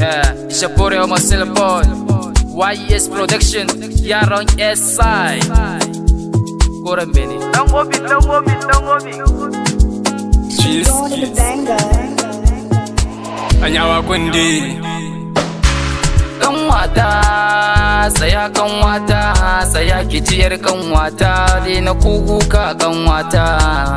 Yeah, Ishapore o Marcelo Boy YES Production Yaron SI Koren Beni Dan gobi, dan gobi, dan gobi. Going to the banger. Anyawa kundi Kanwata Saya kanwata Saya kijiyar kanwata Daina kukuka kanwata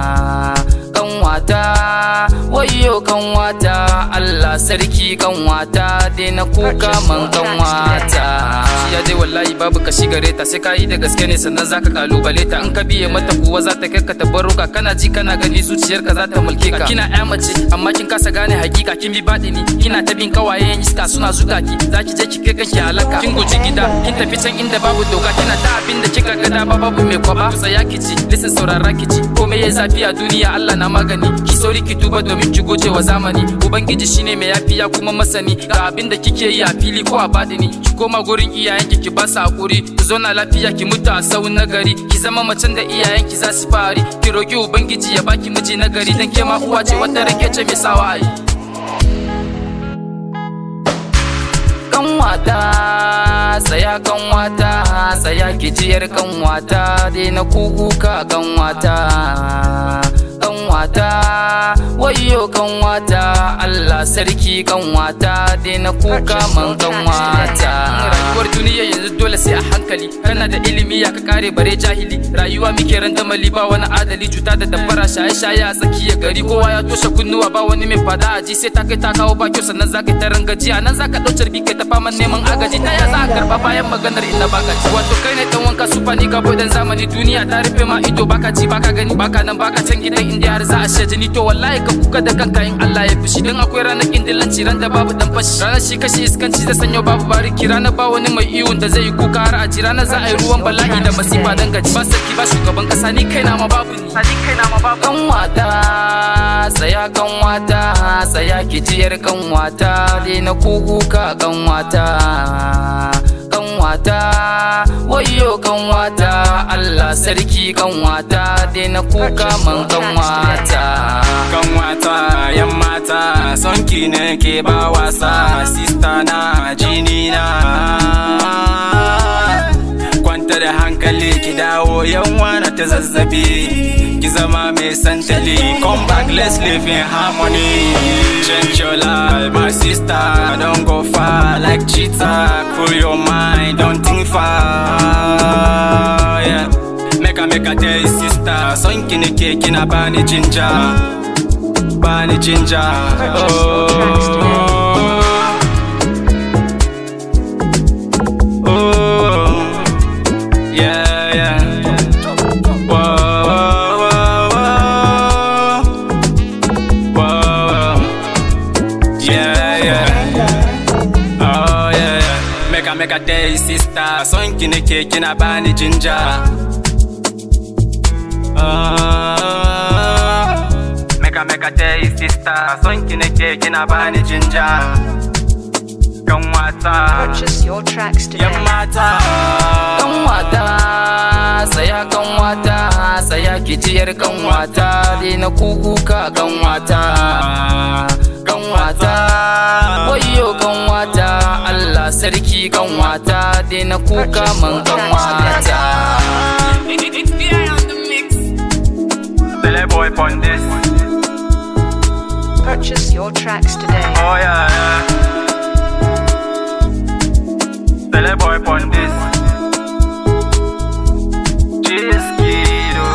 Kanwata Wayo kanwata Allah sarki kanwata Daina kuka man kanwata Ya dai wallahi babu kashi gare ta sai ka yi da gaske ne sannan zaka kalubale ta in ka biye mata kuwa za ta kai ka tabarruka kana ji kana gani zuciyarka za ta mulke ka kina ƴa mace amma kin kasa gane hakika kin bi baɗini kina ta bin kawayen iska suna zuga ki zaki je ki kai kanki halaka kin guji gida kin tafi can inda babu doka kina ta abin da kika ga dama babu mai kwaba tsaya ki ci listen saurara ki ci komai ya zafi a duniya Allah na magani ki sauri ki tuba domin ki goce wa zamani ubangiji shine mai yafiya kuma masani ga abin da kike yi a fili ko a baɗini ki koma gurin iyayenki ki ba su hakuri ku zauna lafiya ki mutu a sau nagari ki zama macen da iyayenki za su fari ki roki ubangiji ya baki miji nagari dan ke ma uwa ce wata rake ce mai sawa a yi kanwata saya kanwata saya kijiyar kanwata daina kukuka kanwata kanwata wayo kanwata Allah sarki kanwata daina kuka man kanwata rayuwar duniya yanzu dole sai a hankali kana da ilimi ya ka kare bare jahili rayuwa muke randamali ba wani adali cuta da dabbara shaye shaye a tsakiyar gari kowa ya toshe kunnuwa ba wani mai fada aji sai ta kai ta kawo ba kyau sannan zaka ta rangaji a nan zaka dau carbi kai ta faman neman agaji ta ya za a karba bayan maganar inda baka ci wato kai ne dan wanka su fani ga bodan zamani duniya ta rufe ma ido baka ji baka gani baka nan baka can gidan inda har za a sha jini to wallahi ka kuka da kanka in Allah ya fushi dan akwai ranar kindilanci ran da babu dan fashi ranar shi kashi iskanci da sanyo babu bariki ranar ba wani mai iwon da zai yi kuka har a ji ranar za a yi ruwan bala'i da masifa dan gaji ba sarki ba shugaban kasa ni kaina ma babu ni Sadi kai na ma babu. kanwata saya kanwata saya kijiyar kanwata daina kukuka kanwata kanwata wayo kanwata Allah sarki kanwata daina kuka man kanwata Kanwata yan mata Sonki ne ke ba wasa Sista na jini na Kwanta da hankali ki dawo yan wana ta zazzabi Ki zama mai santali Come back let's live in harmony Change your life my sister Don't go far like cheetah Cool your mind don't think far yeah. Make a make a tell you sister Son ki nake kina bani jinja Bani jinja Oh Oh Yeah yeah Whoa whoa whoa whoa Whoa Yeah yeah Oh yeah yeah Make a make a tell you sister Son ki nake kina bani jinja Ah, Meka meka tell you sister Son ki nake kina bani jinja Kan wata Purchase your tracks today. Yan mata kanwata saya kanwata saya kijiyar kanwata daina kukuka kanwata kanwata wayo kanwata Allah sarki kanwata daina kuka man kanwata Tele boy pon this Purchase your tracks today. Oh yeah yeah Tele boy pon this Chiskido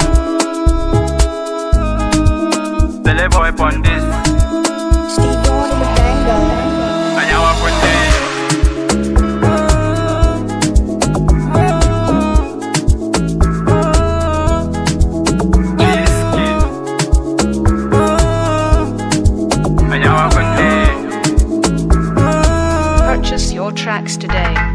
Tele boy pon this Steve going to the banger. Anyawa kunde Chiskid Anyawa kunde Purchase your tracks today.